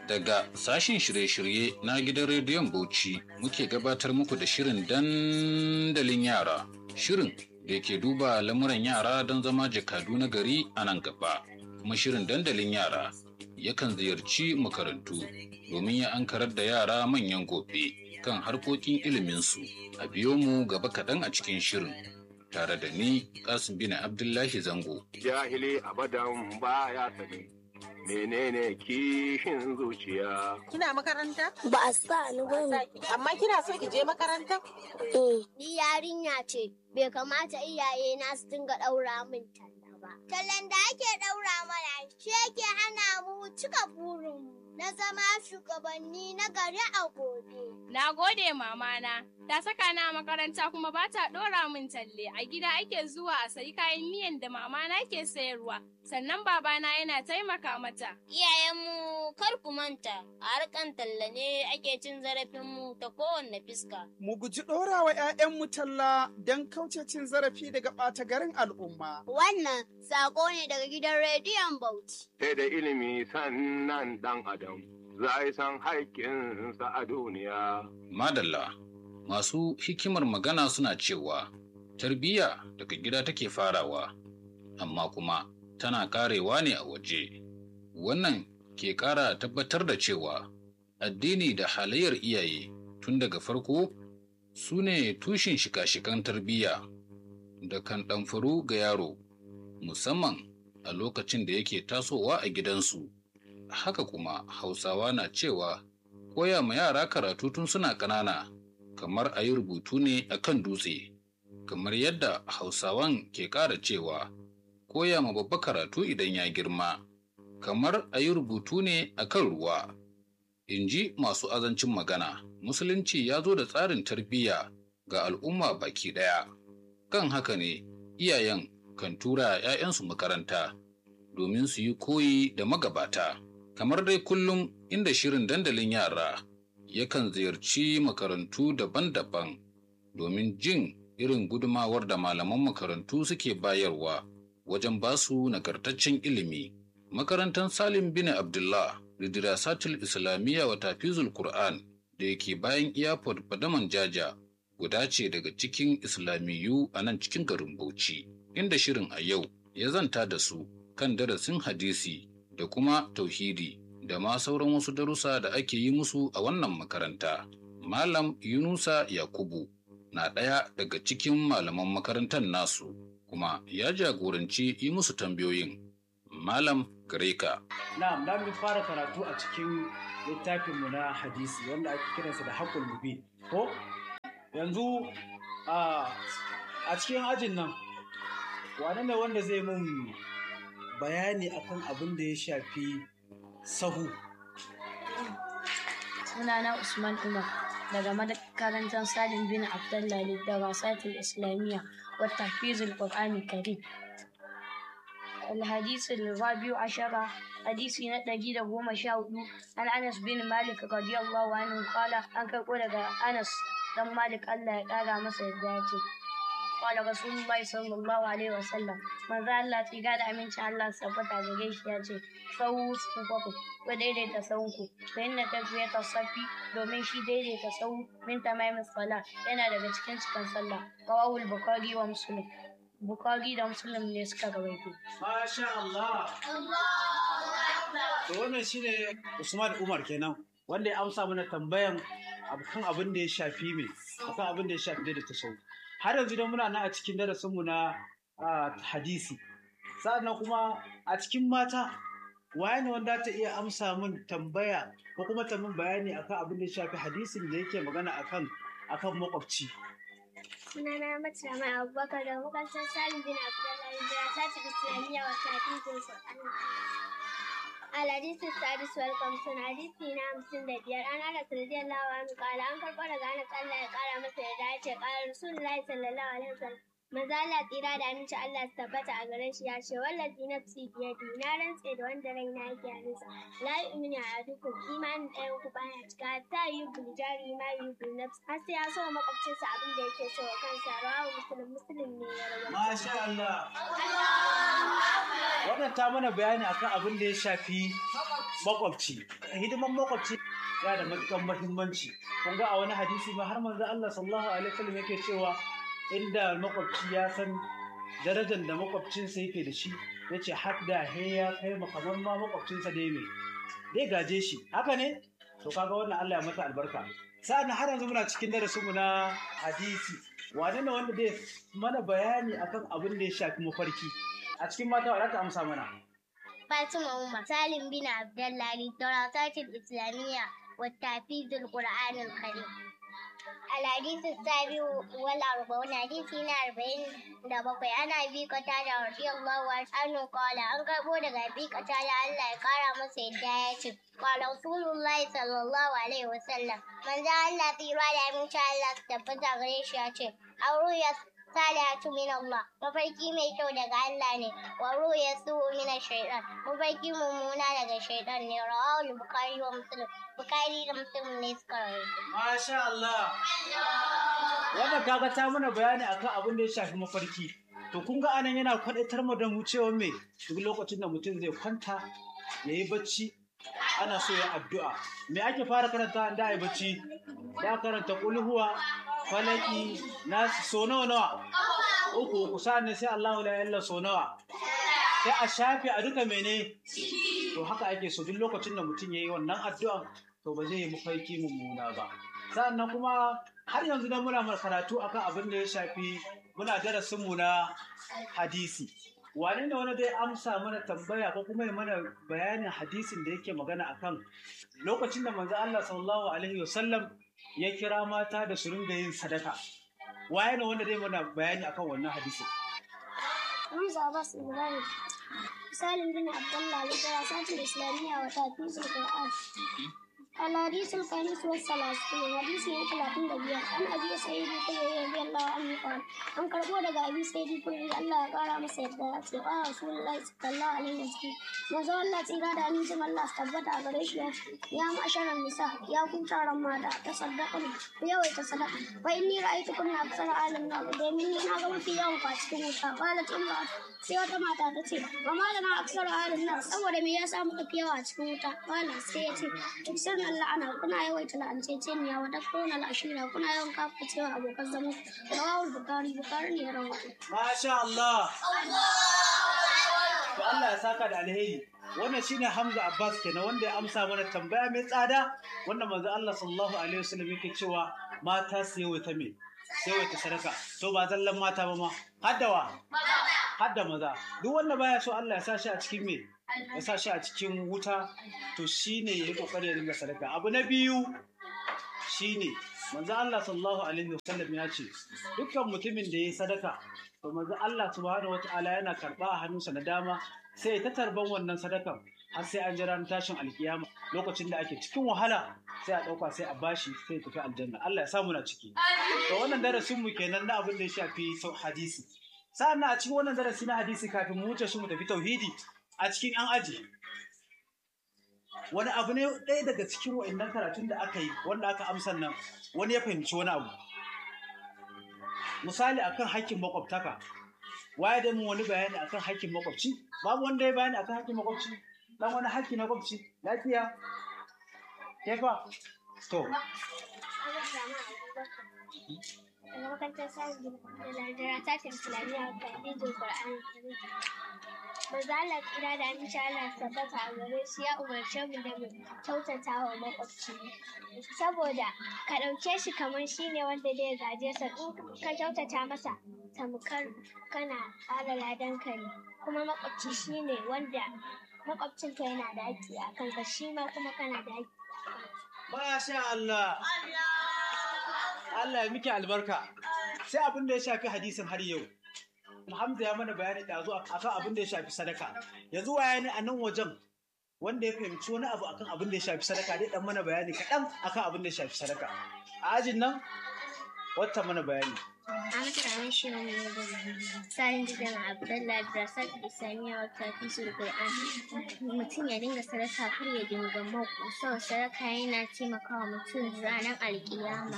Daga sashen shirye-shirye na gidan rediyon Bauchi muke gabatar muku da shirin dandalin yara. Shirin da ke duba lamuran yara don zama jakadu na gari a nan gaba. Kuma shirin dandalin yara yakan ziyarci makarantu domin ya ankarar da yara manyan gobe kan harkokin iliminsu. A biyo mu gaba kaɗan a cikin shirin. Tare da ni, Kasim bin Abdullahi Zango. Jahili abadan baya sani. menene kishin zuciya. Kina makaranta? Ba a sa ni ba ne. Amma kina so ki je makaranta? Ni yarinya ce, bai kamata iyaye na su dinga ɗaura min talla ba. Tallan da ake ɗaura mana shi yake hana mu cika burinmu na zama shugabanni na gari a gobe. Na gode mamana, ta saka na makaranta kuma ba ta ɗora min talle. A gida ake zuwa a sayi kayan miyan da mamana ke sayarwa, sannan babana yana taimaka mata. Iyayenmu kar ku manta, a harkan talla ne ake cin zarafinmu ta kowanne fiska. Mu guji ɗora wa 'ya'yanmu talla don kauce cin zarafi daga ɓata garin al'umma. Wannan sako ne daga gidan rediyon Bauchi. Sai da ilimi sannan ɗan adam za a san haƙƙinsa a duniya. Madalla, masu hikimar magana suna cewa tarbiyya daga gida take farawa, amma kuma tana ƙarewa ne a waje. Wannan ke ƙara tabbatar da cewa addini da halayyar iyaye tun daga farko su ne tushen shika-shikan tarbiyya da kan ɗamfaru ga yaro, musamman a lokacin da yake tasowa a gidansu. Haka kuma Hausawa na cewa koya ma yara karatu tun suna ƙanana kamar a yi rubutu ne a kan dutse, kamar yadda Hausawan ke ƙara cewa koya ma babba karatu idan ya girma, kamar a yi rubutu ne a kan ruwa. In ji masu azancin magana, Musulunci ya zo da tsarin tarbiyya ga al'umma baki ɗaya. Kan haka ne, iyayen kan tura ‘ya'yansu makaranta domin su yi koyi da magabata. Kamar dai kullum inda shirin dandalin yara yakan ziyarci makarantu daban-daban domin jin irin gudumawar da malaman makarantu suke bayarwa wajen basu nagartaccen ilimi. Makarantar Salim bin Abdullah da Dirasatul Islamiyya wa Tafizul Qur'an da yake bayan Airport Badaman Jaja guda ce daga cikin Islamiyu a nan cikin garin Bauchi, inda shirin a yau ya zanta da su kan darasin hadisi da kuma tauhidi da ma sauran wasu darussa da ake yi musu a wannan makaranta. Malam Yunusa Yakubu na ɗaya daga cikin malaman makarantar nasu kuma ya jagoranci yi musu tambayoyin. Malam Gareka. Na'am, na mu fara karatu a cikin littafinmu na hadisi wanda ake kiransa da haƙul mubin. Ko yanzu a cikin ajin nan wane ne wanda zai mun bayani akan abin da ya shafi sahu sunana usman umar daga makarantar salim bin abdullahi da rasatul islamiyya wa tahfizul qur'ani karim الحديث الرابع عشر حديث نتجي له مشاهد عن انس بن مالك رضي الله عنه قال انك قول انس دم مالك الله قال مسا قال رسول الله صلى الله عليه وسلم من ذا الله تيغا da amincin Allah sabbata gare shi ya ce sahu sufufu ko daidaita sahunku fa inna tafiyata safi domin shi daidaita sahu min tamamin sala yana daga cikin cikin sallah rawahul bukhari wa muslim bukhari da muslim ne suka rawaito masha Allah to wannan shine Usman Umar kenan wanda ya amsa mana tambayan kan abin da ya shafi me akan abin da ya shafi daidaita sahu har yanzu don muna nan a cikin darasinmu na hadisi sa'annan kuma a cikin mata waye ne wanda ta iya amsa min tambaya ko kuma ta min bayani akan abin da ya shafi hadisin da yake magana akan akan makwabci Sunana Mata Mai Abubakar da makarantar Salim bin Abdullahi da ta ci Islamiyya wa Tafizul Qur'an. الحديث السادس والخمسون حديثي نعم سنة بيار أنا أنس رضي الله عنه قال أنكر قال أنا قال لا قال مثل ذلك قال رسول الله صلى الله عليه وسلم Maza Allah tsira da aminci Allah su tabbata a gare shi ya ce wallazi nafsi biyadi na rantse da wanda raina yake hannunsa la yu'minu ahadukum imanin ɗayan ku baya cika ta yi buljari ma yi nafsi har sai ya so wa makwabcinsa abin da yake so wa kansa rawahu muslim muslim ne ya rawaito Masha Allah. Wannan ta mana bayani akan abin da ya shafi makwabci. Hidiman makwabci yana da matuƙar muhimmanci. Kun ga a wani hadisi ma har manzo Allah sallallahu alaihi wasallam yake cewa inda makwabci ya san darajar da makwabcinsa yake da shi yace hadda he ya kai ma kamar ma makwabcinsa dai me dai gaje shi haka ne to kaga wannan Allah ya masa albarka sa'an har yanzu muna cikin darasinmu na hadisi wane ne wanda zai mana bayani akan abin da ya shafi mafarki a cikin mata wadda ta amsa mana Fatima Umar Salim bin Abdullahi Darasatul Islamiyya wa Tafizul Qur'anul Karim الحديث السابع والأربعون حديثنا أربعين دبقي أنا أبي قتادة رضي الله عنه قال أن كربو دغا أبي قتادة الله يقارى مسا يدايا قال رسول الله صلى الله عليه وسلم من ذا الله تيرا دا من شاء الله تبتا غريش يا أو رؤيا salihatu min Allah mafarki mai kyau daga Allah ne wa ruya su min shaytan mafarki mummuna daga shaytan ne rawahu bukhari wa muslim bukhari da muslim ne suka rawaito Masha Allah. Wannan kaga ta mana bayani akan abin da ya shafi mafarki. To kun ga anan yana kwadaitar mu da mu cewa me duk lokacin da mutum zai kwanta ya yi bacci ana so ya addu'a. Me ake fara karanta da yi bacci? Da karanta kulhuwa, falaki, nasu so nawa nawa? Uku uku sa'an sai Allahu la ilaha so nawa? Sai a shafe a duka mene? To haka ake so duk lokacin da mutum ya yi wannan addu'an to ba zai yi mafarki mummuna ba sannan kuma har yanzu dan muna mana karatu akan abin da ya shafi muna darasin mu na hadisi wane ne wani dai amsa mana tambaya ko kuma ya mana bayanin hadisin da yake magana akan lokacin da manzo Allah sallallahu alaihi wasallam ya kira mata da su ringa yin sadaka waye ne wanda dai mana bayani akan wannan hadisin Hamza Abbas Ibrahim Salim bin Abdullah للدراسات الإسلامية وتحفيظ القرآن الحديث الخامس والثلاثون حديث ثلاثين دقيقة عن أبي سعيد الخدري رضي الله عنه قال an karɓo daga abi sai dai kulli Allah ya ƙara masa yadda ya ce a rasulullahi sallallahu alaihi wasallam manzo Allah tsira da amincin Allah su tabbata a gare shi ya ce ya ma'asharan nisa ya ku taron mata ta sadaka ku yawaita sadaka fa inni ra'aytu kunna aksara alim na domin ni na ga mafi yawan ku a cikin wuta qalat imra'at sai wata mata ta ce wa malama aksara alim na saboda me yasa muka fi yawa a cikin wuta qala sai ya ce tuksirna Allah ana kuna yawaita la'anceceniya wa takfuruna al'ashira kuna yawan kafa cewa abokan zama rawahul bukhari bukhari ne ya rawaito Masha Allah. To Allah ya saka da alheri. Wannan shine Hamza Abbas kenan wanda ya amsa mana tambaya mai tsada wanda manzo Allah sallallahu alaihi wasallam yake cewa mata su yawaita me? Su yawaita sadaka. To ba zallan mata ba ma. Haddawa. Hadda maza. Duk wanda baya so Allah ya sa shi a cikin me? Ya sa shi a cikin wuta to shine yayi kokari ya dinga sadaka. Abu na biyu shine manzo Allah sallallahu alaihi wasallam ya ce dukkan mutumin da yayi sadaka to manzo Allah subhanahu wataala yana karba a hannunsa na dama sai ta tarban wannan sadakan har sai an jira tashin alkiyama lokacin da ake cikin wahala sai a dauka sai a bashi sai ya tafi aljanna Allah ya samu na ciki to wannan darasin mu kenan na abin da ya shafi sau hadisi sa'an a cikin wannan darasi na hadisi kafin mu wuce shi mu tafi tauhidi a cikin an aji wani abu ne ɗaya daga cikin wa'annan karatun da aka yi wanda aka amsan nan wani ya fahimci wani abu misali akan hakkin makwabtaka waye da mun wani bayani akan hakkin makwabci babu wanda ya bayani akan hakkin makwabci dan wani hakki na makwabci lafiya ke fa to daga makarantar sa'adu da lardara ta islamiyya ta hadisin qur'ani Maza Allah kira da aminci Allah tabbata a gare shi ya umarce mu da mu kyautata wa makwabci. Saboda ka ɗauke shi kamar shi ne wanda zai gaje sa in ka kyautata masa tamkar kana ƙara ladanka ne. Kuma makwabci shi ne wanda makwabcinka yana da haƙƙi a kanka shi ma kuma kana da haƙƙi. Masha Allah. Allah ya miki albarka. Sai abin da ya shafi hadisin har yau. Hamza ya mana bayani da zuwa akan abin da ya shafi sadaka. Yanzu waya ne a nan wajen wanda ya fahimci wani abu akan abin da ya shafi sadaka dai dan mana bayani kaɗan akan abin da ya shafi sadaka. A ajin nan wata mana bayani. Ahmad Ramin shi ne da Sarin Jidan Abdullahi Brasad Islamiyya wata fisul Qur'an. Mutum ya dinga sadaka kar ya dinga mako. Sau sadaka yana taimakawa mutum ranar alkiyama.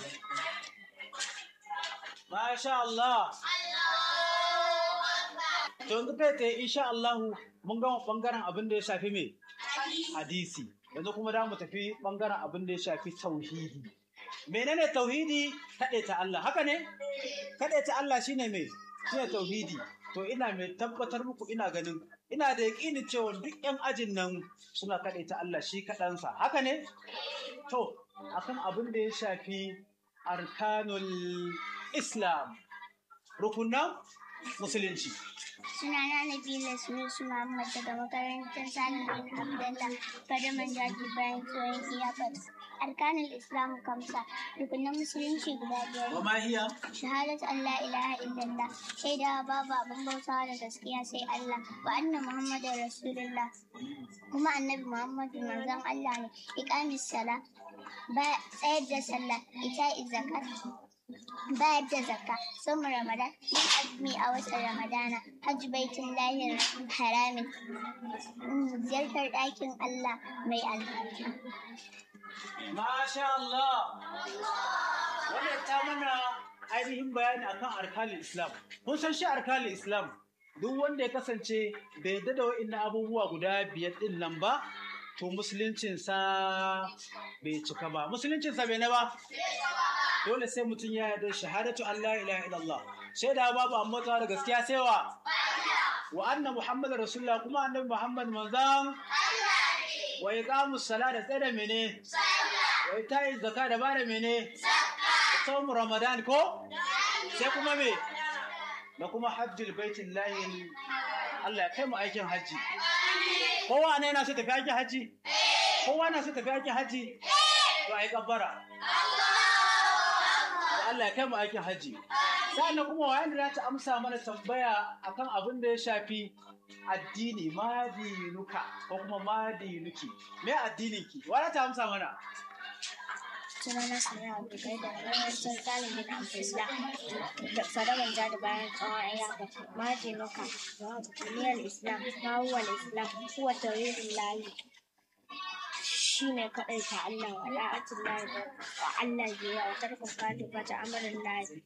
Masha Allah. To yanzu kai tsaye insha Allah mun gama bangaren abin da ya shafi me? Hadisi. Yanzu kuma za mu tafi bangaren abin da ya shafi tauhidi. Menene tauhidi? Kaɗe ta Allah. Haka ne? Kaɗe ta Allah shine me? Shine tauhidi. To ina mai tabbatar muku ina ganin ina da yaƙinin cewa duk 'yan ajin nan suna kaɗe ta Allah shi kaɗansa. Haka ne? To, akan abin da ya shafi arkanul Islam, rukunan musulunci. Sunana Nabila Sunusu Muhammad daga makarantar Salim bin Abdullah Fadaman Jaji bayan tsohon iyakar. Arkanin Islam kamsa rukunan musulunci guda biyar. Wa ma hiya? Shahadat Allah ilaha illallah shaidawa babu abin bautawa da gaskiya sai Allah wa anna Muhammadu Rasulullah kuma annabi Muhammadu manzon Allah ne iqamis sala ba tsayar da sallah ita zakat bayar da zakka sun ramadan yin azumi a watan ramadana hajji baitin lahir haramin ziyartar ɗakin allah mai albarka Masha Allah. Wannan ta mana ainihin bayani akan arkanin Islam. Kun san shi arkanin Islam duk wanda ya kasance bai yarda da wa'in abubuwa guda biyar din nan ba, to musuluncinsa bai cika ba. Musuluncinsa bai na ba? Dole sai mutum ya yarda shahadatu Allah ilaha illallah. Shaida babu amma da gaskiya sai wa? Wa anna Muhammadu Rasulullah kuma annabi Muhammad manzan wa iqamus sala da tsaye da mene? Wa ita'i zakka da bada mene? Saumu Ramadan ko? Sai kuma me? Da kuma hajjul baitin layin Allah ya kai mu aikin hajji. Kowa ne yana so tafi aikin hajji? Kowa na so tafi aikin hajji? To ai kabbara. Allah ya kai mu aikin hajji. Sa'annan kuma wayan da ta amsa mana tambaya akan abin da ya shafi addini madinuka ko kuma madinuki. Me addinin ki? Wa ta amsa mana? sunana sanya abu kai da makarantar talibin islam da sadaban da bayan tsawon ayyaka majinuka duniyar islam mawuwar islam kuwa tauhidin layi shi ne kaɗai ta Allah wa la'atun layi wa Allah biya wa tarkon fati fata amarin layi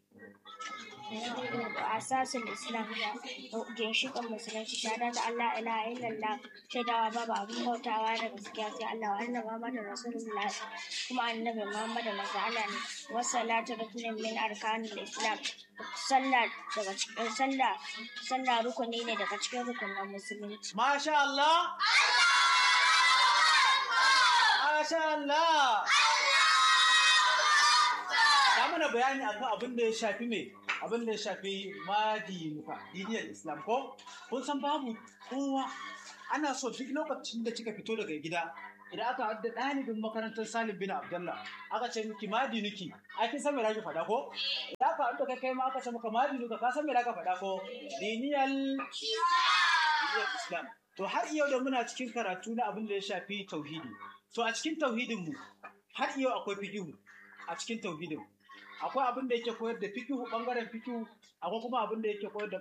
asasin islam da ginshiƙin musulunci shahada da Allah ilaha illallah shaidawa babu abin bautawa da gaskiya sai Allah wa annabi Muhammadu Rasulullah kuma annabi Muhammadu manzo Allah ne wa salatu rukunin min arkanil islam sallah daga cikin sallah sallah rukuni ne daga cikin rukunin musulunci Masha Allah. Masha Allah. Ta mana bayani akan abin da ya shafi me? Abin da ya shafi madinuka, diniyar Islam ko? Kun san babu kowa ana so duk lokacin da kika fito daga gida idan aka haɗa ɗalibin makarantar Salim bin Abdullah aka ce miki madinuki ai kin san me zaki faɗa ko idan aka haɗa kai kai ma aka ce maka madinuka ka san me zaka faɗa ko diniyar diniyar Islam to har yau da muna cikin karatu na abin da ya shafi tauhidi to a cikin tauhidin mu har yau akwai fiqhu a cikin tauhidin akwai abin da yake koyar da fiqhu bangaren fiqhu akwai kuma abin da yake koyar da